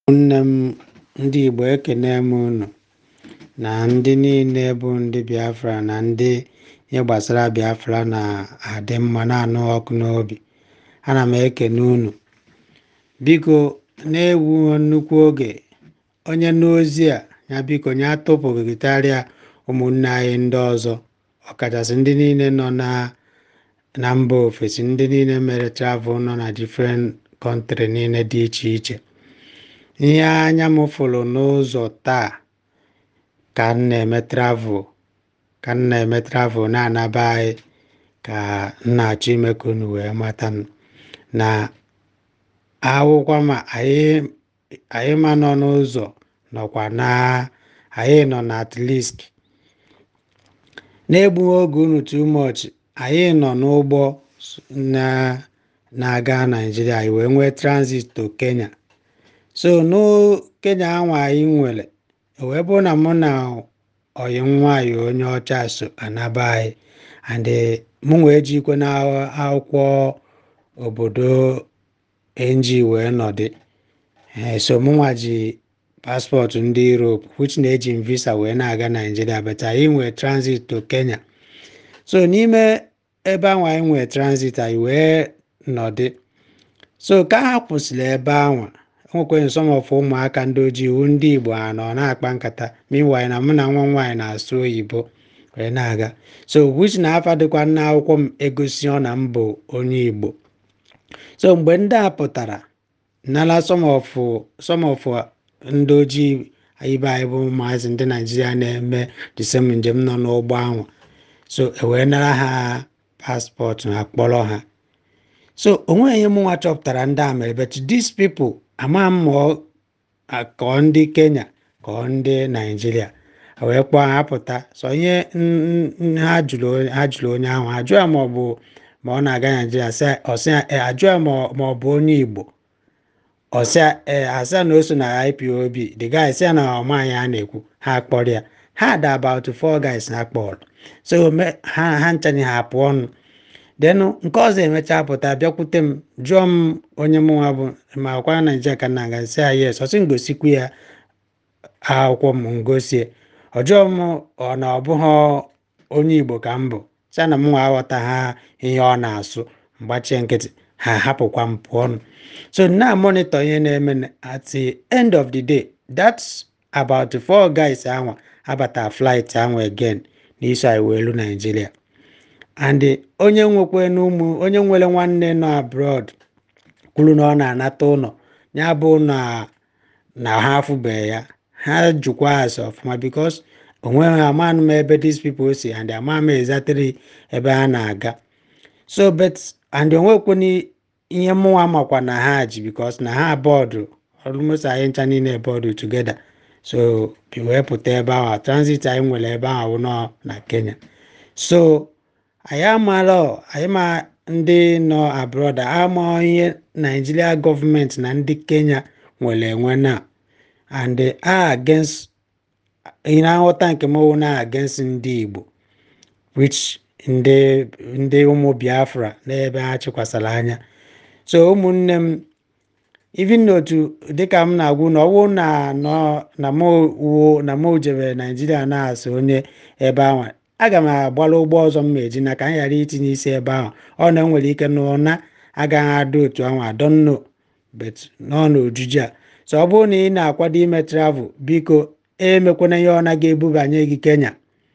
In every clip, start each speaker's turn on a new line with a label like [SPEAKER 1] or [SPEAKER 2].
[SPEAKER 1] ụmụnne m ndị Igbo ekene m unu na ndị niile bụ ndị Biafra na ndị ihe gbasara Biafra na-adị mma na-anụ ọkụ n'obi ana m ekene unu biko na-ewu nnukwu oge onye n'ozi a ya biko ya atụpụgịtarịa ụmụnne anyị ndị ọzọ ọkachasị ndị niile nọ na na mba ofesi ndị niile mere travel nọ na different country niile dị iche iche ihe anya m fụrụ n'ụzọ taa ka m na-eme travel ka m na-eme travel na-anaba anyị ka m na-achọ ime ka unu wee mata na akwụkwọ ma anyị anyị ma nọ n'ụzọ nọkwa na anyị nọ na at least na-egbughị oge unu too much anyị nọ n'ụgbọ na na-aga Naịjirịa anyị wee nwee transit to Kenya so no Kenya anwa anyị nwere wee bụrụ na mụ na ọyị nwanyị onye ọcha so anaba anyị and mụ wee jikwe na akwụkwọ obodo NG wee nọdị so mụnwa ji paspọtụ ndị Europe which na-eji m visa wee na-aga Naịjirịa but anyị nwee transit to Kenya so n'ime ebe ahụ anyị nwee transit anyị wee nọdị so ka ha kwụsịrị ebe ahụ enwekwe some of ụmụaka ndị ojii iwu ndị Igbo ha nọ na-akpa nkata meanwhile na mụ na nwa nwaanyị na-asụ oyibo wee na-aga so which na afa dịkwa n'akwụkwọ m egosi ọ na mbụ onye Igbo so mgbe ndị a pụtara nala some of some of ndị ojii ibe anyị bụ ụmụazị ndị Naijiria na-eme the same njem nọ n'ụgbọ ahụ so ewee nara ha paspọtụ ha kpọrọ ha so onweghị ihe mụnwa chọpụtara ndị a mere but these people ama m ma kọọ ndị Kenya kọọ ndị Naijiria wee kpọọ ha pụta so ihe ha jụrụ ha jụrụ onye ahụ ajụ ya ma ọ bụ ma ọ na-aga Naijiria ọsị ya ajụ ya ma ọ bụ onye Igbo ọsịa ee asịa na o so na IPOB the guy sị ya na ọmaghị a na-ekwu ha kpọrọ ya ha da about four guys ha kpọrọ so ha ha nchanye ha pụọ ọnụ then nke ọzọ emechaa pụta bịakwute m jụọ m onye mụnwa bụ ma ọkwara Naijiria ka na aga sị ya yes ọsị ngosikwu ya akwụkwọ m ngosie ọ jụọ m ọ na ọ bụghị onye Igbo ka m bụ sị na m nwa aghọta ha ihe ọ na-asụ mgbachie nkịtị ha hapụkwa m pụọ ọnụ so na monitor ihe na-eme at the end of the day that's about four guys anwa abata flight anwa again n'iso anyị wee lu Nigeria and onye nwekwe n'ụmụ onye nwere nwanne nọ abroad kwuru na ọ na-anata ụlọ ya bụ na na ha afụbeghị ya ha jụkwa ase ọfụma because onweghị amanụ m ebe these people si and ama m exactly ebe ha na-aga so but and onwekwena ihe mụnwa makwa na ha ji because na ha bọọdụ almost anyị ncha niile bọọdụ together so wee pụta ebe ahụ transit anyị nwere ebe ahụ nọ na Kenya so anyị amaala anyị ma ndị nọ abroad ama ihe Nigeria gọọmenti na ndị Kenya nwere enwe na and a against ihe nghọta nke m na against ndị Igbo which ndị ndị ụmụ Biafra n'ebe ha chịkwasara anya so ụmụnne m even n'otu dịka m na-agwụ na ọwụ na nọ na m wuo na m jebe Naijiria na-asụ onye ebe ahụ aga m agbara ụgbọ ọzọ m eji na ka m ghara itinye isi ebe ahụ ọ na enwere ike na ụna agaghị adị otu ahụ adọnno but nọ n'ojuju a so ọ bụrụ na ị na-akwado ime travel biko emekwana ihe ọ naghị ebubanye gị Kenya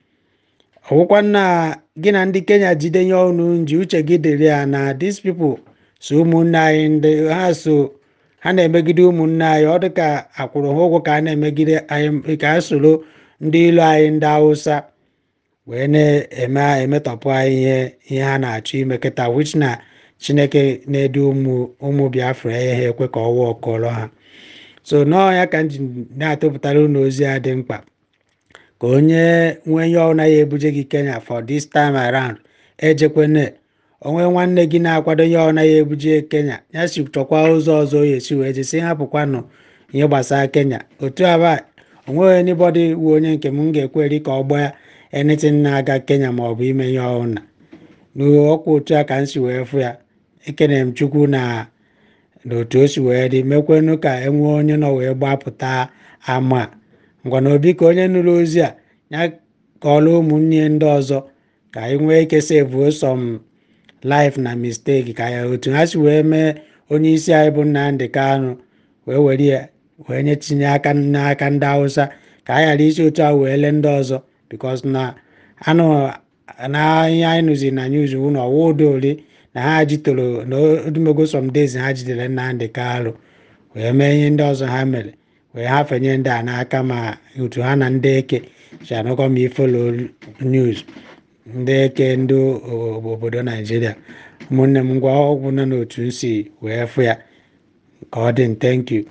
[SPEAKER 1] ọwụkwa na gị na ndị Kenya jide nye ọnụ nji uche gị dịrị ya na these people so ụmụnne anyị ndị ha so ha na-emegide ụmụnne anyị ọ dịka akwụrụ ha ụgwọ ka a na-emegide anyị ka a soro ndị ilu anyị ndị Hausa wee na-eme emetọpụ anyị ihe ihe ha na-achọ ime kịta which na Chineke na-edu ụmụ ụmụ Biafra ya ha ekwe ka ọwa ọkọrọ ha so nọọ ya ka m ji na-atụpụtara unu ozi a dị mkpa ka onye nwee ihe ọ naghị ebuje gị Kenya for this time around ejekwana onwe nwanne gị na-akwado ihe ọ naghị ebuje Kenya ya si chọkwa ụzọ ọzọ ya esi wee jesi hapụkwanụ ihe gbasara Kenya otu aba onweghị anybody wu onye nke m ga-ekweri ka ọ gbaa anything na-aga Kenya ma ọ bụ ime ihe ọhụna n'ọkwa otu a ka m si wee fụ ya ekene m Chukwu na na otu o si wee dị mekwenu ka e nwee onye nọ wee gbapụta ama a ngwana obi ka onye nụrụ ozi a ya kọọrọ ụmụnne ya ndị ọzọ ka anyị nwee ike sevuo some life na mistake ka ya otu ha si wee mee onye isi anyị bụ Nnamdi Kanu wee were ya wee nye tinye aka n'aka ndị Hausa ka anyị ghara isi otu a wee lee ndị ọzọ because na anụ na ihe anyị nụzi na news wụ na ọwa udori na ha jitoro na odumego some days ha jidere Nnamdi Kanu wee mee ihe ndị ọzọ ha mere wee hafenye ndị a n'aka ma otu ha na ndị eke si anụkọ ma ifolo news ndị eke ndị obodo naijiria ụmụnne m ngwa ọgwụ nọ n'otu nsi wee fụ ya ka ọ dị thank you